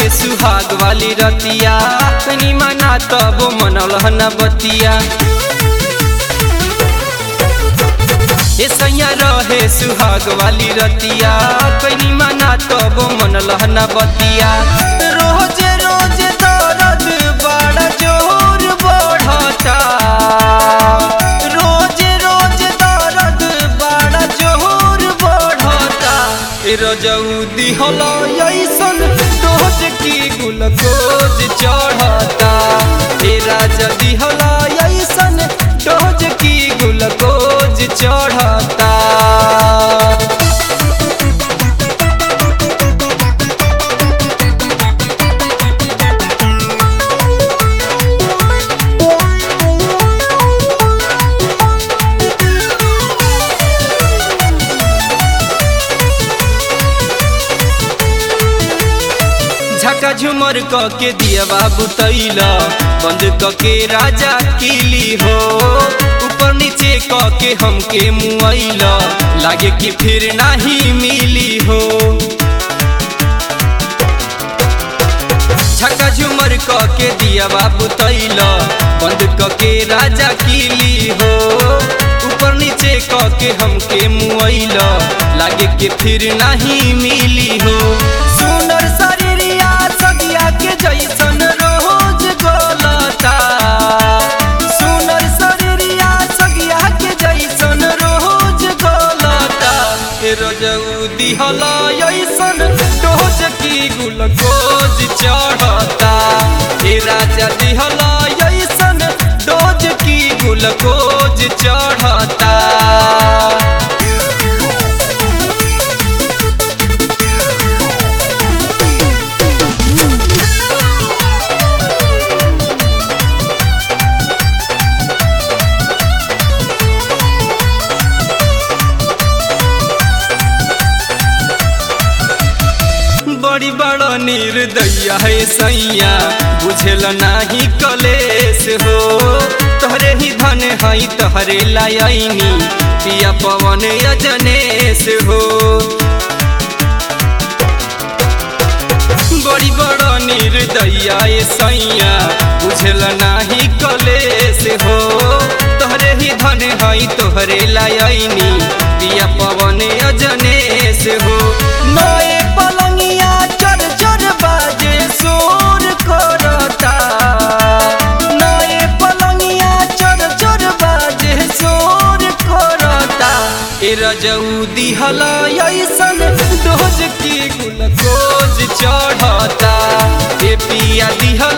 रहे सुहाग वाली रतिया कनी मना तब मनल न बतिया ए सैया रहे सुहाग वाली रतिया कनी मना तब मनल न बतिया रोज रोज दर्द बड़ा जोर बढ़ता रोज रोज दर्द बड़ा जोर बढ़ता ए रजऊ दिहल ऐसन डोज की गुलकोज चढ़ता ए राजा दिहल ऐसन डोज की गुलकोज चढ़ता झका झुमर क के दिया बाबू तैला बंद क के राजा किली हो ऊपर नीचे क के हमके मुआइला लागे कि फिर नहीं मिली हो झका झुमर क के दिया बाबू तैला बंद क के राजा किली हो ऊपर नीचे क के हमके मुआइला लागे कि फिर नहीं मिली हो सुनर शरीरिया सगिया के जैसन रोज गलता सुनर शरीरिया सगिया के जैसन रोज गलता ए रजऊ दिहल ऐसन डोज की गुलकोज चढ़ता ए राजा दिहल ऐसन डोज की गुलकोज चढ़ता बड़ी बड़ा निर्दया है सैया बुझल नाही कलेश हो तोहरे ही धन है तोहरे लायनी पिया पवन अजनेश हो बड़ी बड़ा निर्दया है सैया बुझल नाही कलेश हो तोहरे ही धन है तोहरे लायनी पिया पवन अजनेश हो नए पलंगिया चर चर बाजे शोर करता नए पलंगिया चर चर बाजे शोर करता ए रजऊ दिहल ऐसन डोज की गुलकोज चढ़ता ए पिया दिहल